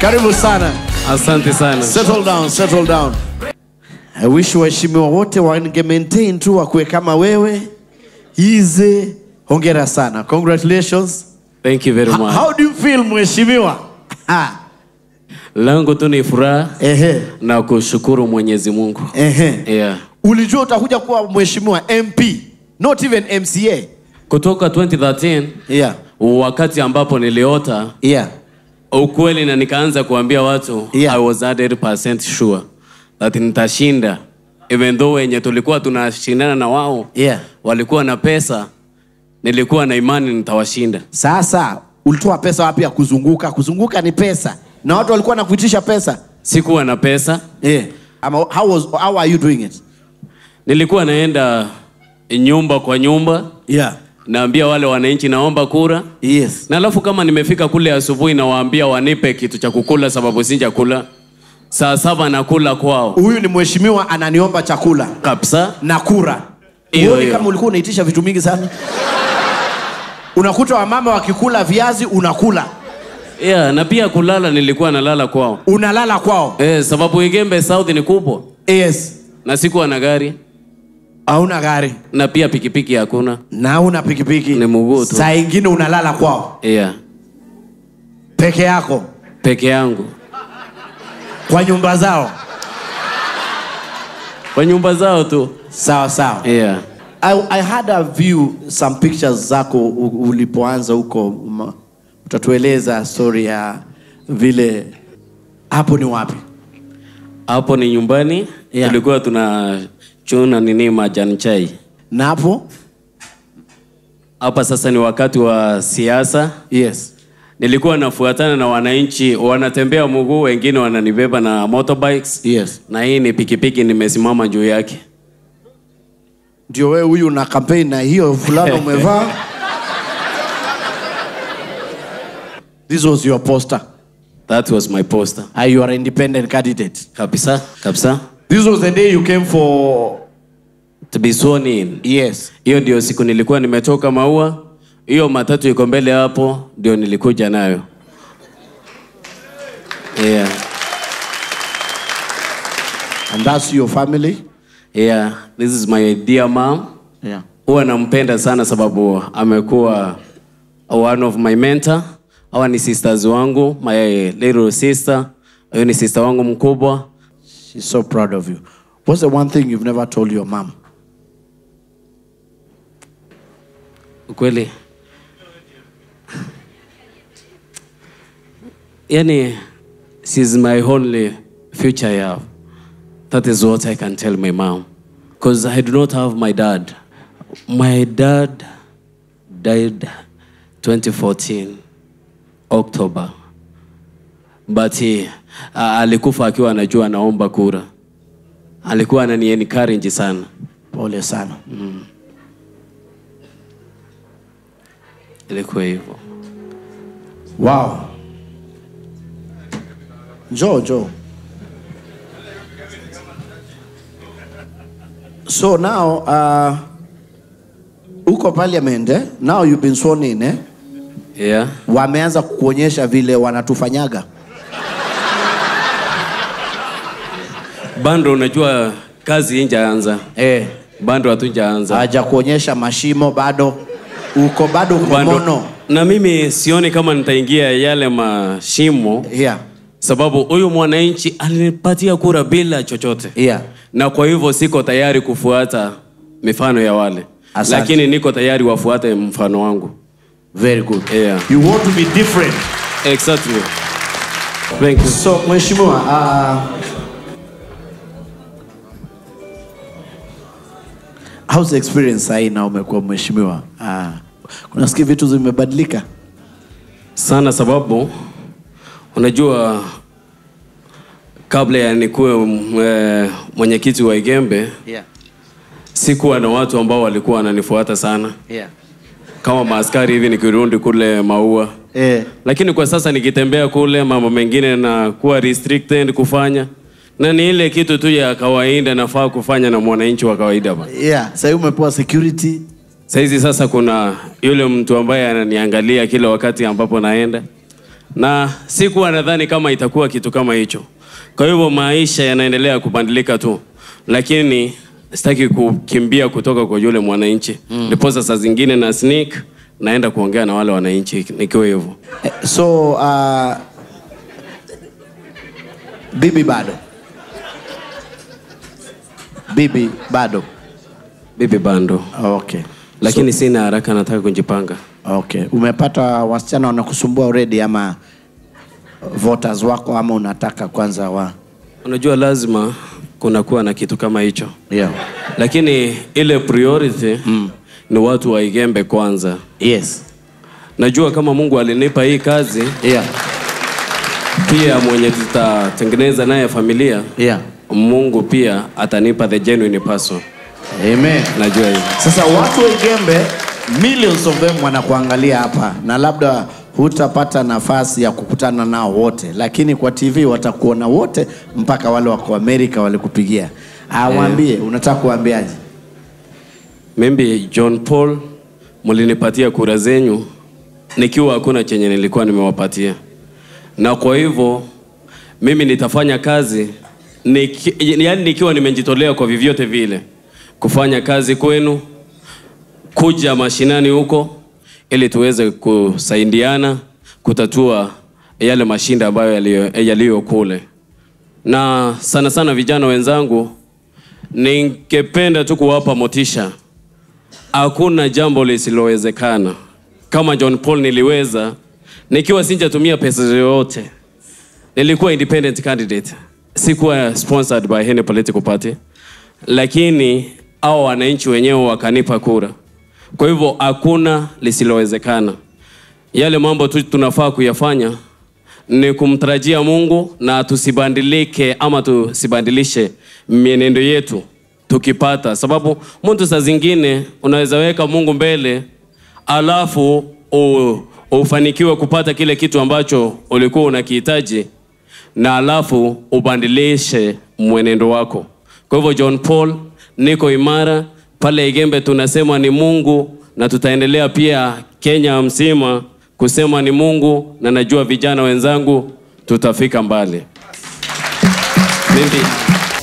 Karibu sana. Asante sana. Settle down, settle down. I wish waheshimiwa wote wange maintain tu wakuwe kama wewe. Easy. Hongera sana. Congratulations. Thank you very H- much. How do you feel mheshimiwa? Ha. Langu tu ni furaha Ehe. na kushukuru Mwenyezi Mungu. Ehe. Yeah. Ulijua utakuja kuwa mheshimiwa MP, not even MCA. Kutoka 2013 Yeah. wakati ambapo niliota Yeah. ukweli na nikaanza kuambia watu Yeah. I was 100% sure that nitashinda even though wenye tulikuwa tunashindana na wao Yeah. walikuwa na pesa nilikuwa na imani nitawashinda Sasa ulitoa pesa wapi ya kuzunguka? Kuzunguka ni pesa. Na watu walikuwa nakuitisha pesa. sikuwa na pesa Yeah. Ama how was how are you doing it? nilikuwa naenda nyumba kwa nyumba Yeah. naambia wale wananchi naomba kura Yes. na alafu kama nimefika kule asubuhi nawaambia wanipe kitu cha kukula sababu si chakula saa saba nakula kwao Huyu ni mheshimiwa ananiomba chakula kabisa na kura. Hiyo, Huoni hiyo. kama ulikuwa unaitisha vitu mingi sana? Unakuta wamama wakikula viazi unakula. yeah, na pia kulala nilikuwa nalala kwao Unalala kwao. eh, sababu Igembe South ni kubwa Yes. na sikuwa na gari Hauna gari na pia pikipiki hakuna na una pikipiki. Ni mguu tu. Saa ingine unalala kwao yeah. peke yako peke yangu kwa nyumba zao. kwa nyumba zao tu Sawa sawa. yeah. I, I had a view some pictures zako u- ulipoanza huko ma- utatueleza story ya vile hapo ni wapi hapo ni nyumbani Yeah. tulikuwa tunachuna nini majani chai na hapo hapa sasa ni wakati wa siasa yes nilikuwa nafuatana na wananchi wanatembea mguu wengine wananibeba na motorbikes yes na hii ni pikipiki nimesimama juu yake ndio wewe huyu na campaign na hiyo fulana umevaa this was your poster that was my poster uh, you are independent candidate kabisa kabisa this was the day you came for to be sworn in yes hiyo ndio siku nilikuwa nimetoka maua hiyo matatu iko mbele hapo ndio nilikuja nayo yeah. and that's your family Yeah. this is my dear mom yeah huwa nampenda sana sababu amekuwa one of my mentor hawa ni sisters wangu my little sister huyu ni sister wangu mkubwa she's so proud of you what's the one thing you've never told your mom kweli yani she's my only future I have that is what i can tell my mom because i do not have my dad my dad died 2014 october but he, uh, alikufa akiwa anajua anaomba kura alikuwa anani encourage sana pole sana ilikuwa hivyo wow njoo njoo so now uh, uko parliament eh? now you've been sworn in eh? yeah wameanza kukuonyesha vile wanatufanyaga bando unajua kazi injaanza eh, bando hatujaanza hawaja kuonyesha mashimo bado uko bado uko bando mono na mimi sioni kama nitaingia yale mashimo yeah, sababu huyu mwananchi alinipatia kura bila chochote yeah. na kwa hivyo siko tayari kufuata mifano ya wale Asante. lakini niko tayari wafuate mfano wangu very good Yeah. you want to be different exactly thank you so mheshimiwa uh, how's the experience sahii na umekuwa mheshimiwa uh, kunasikia vitu zimebadilika sana sababu unajua kabla ya nikuwe mm, eh, mwenyekiti wa igembe yeah. sikuwa na watu ambao walikuwa wananifuata sana Yeah. kama maaskari hivi nikirudi kule maua Eh, lakini kwa sasa nikitembea kule mambo mengine na kuwa restricted kufanya na ni ile kitu tu ya kawaida nafaa kufanya na mwananchi wa kawaida ba yeah. sahii umepewa security sahizi sasa kuna yule mtu ambaye ananiangalia kila wakati ambapo naenda na sikuwa nadhani kama itakuwa kitu kama hicho. Kwa hivyo maisha yanaendelea kubadilika tu, lakini sitaki kukimbia kutoka kwa yule mwananchi ndiposa saa zingine na sneak naenda kuongea na wale wananchi nikiwa hivyo. Eh, So uh, bibi bado, bibi bado. Bibi bando, Okay. lakini sina haraka, nataka kujipanga. Okay. Umepata wasichana wanakusumbua already ama voters wako ama unataka kwanza wa Unajua, lazima kunakuwa na kitu kama hicho, yeah. lakini ile priority ni watu wa Igembe kwanza. Yes. Najua kama Mungu alinipa hii kazi, Yeah. pia mwenye tutatengeneza naye familia, Yeah. Mungu pia atanipa the genuine person. Amen. Najua hivyo. Sasa watu wa Igembe millions of them wanakuangalia hapa na labda hutapata nafasi ya kukutana nao wote, lakini kwa TV watakuona wote mpaka wale wako Amerika walikupigia. Awaambie, unataka kuambiaje? Mimi John Paul mlinipatia kura zenyu nikiwa hakuna chenye nilikuwa nimewapatia, na kwa hivyo mimi nitafanya kazi niki, yani nikiwa nimejitolea kwa vyovyote vile kufanya kazi kwenu, kuja mashinani huko ili tuweze kusaidiana kutatua yale mashinda ambayo yaliyo yaliyo kule, na sana sana vijana wenzangu, ningependa tu kuwapa motisha hakuna jambo lisilowezekana. Kama John Paul niliweza nikiwa sinjatumia pesa yoyote, nilikuwa independent candidate, sikuwa sponsored by any political party, lakini hao wananchi wenyewe wakanipa kura. Kwa hivyo hakuna lisilowezekana. Yale mambo tu tunafaa kuyafanya ni kumtarajia Mungu na tusibadilike ama tusibandilishe mienendo yetu tukipata, sababu mtu saa zingine unaweza weka Mungu mbele alafu u, ufanikiwe kupata kile kitu ambacho ulikuwa unakihitaji na alafu ubadilishe mwenendo wako. Kwa hivyo John Paul, niko imara pale Igembe, tunasema ni Mungu na tutaendelea pia Kenya mzima kusema ni Mungu, na najua vijana wenzangu tutafika mbali. Mimi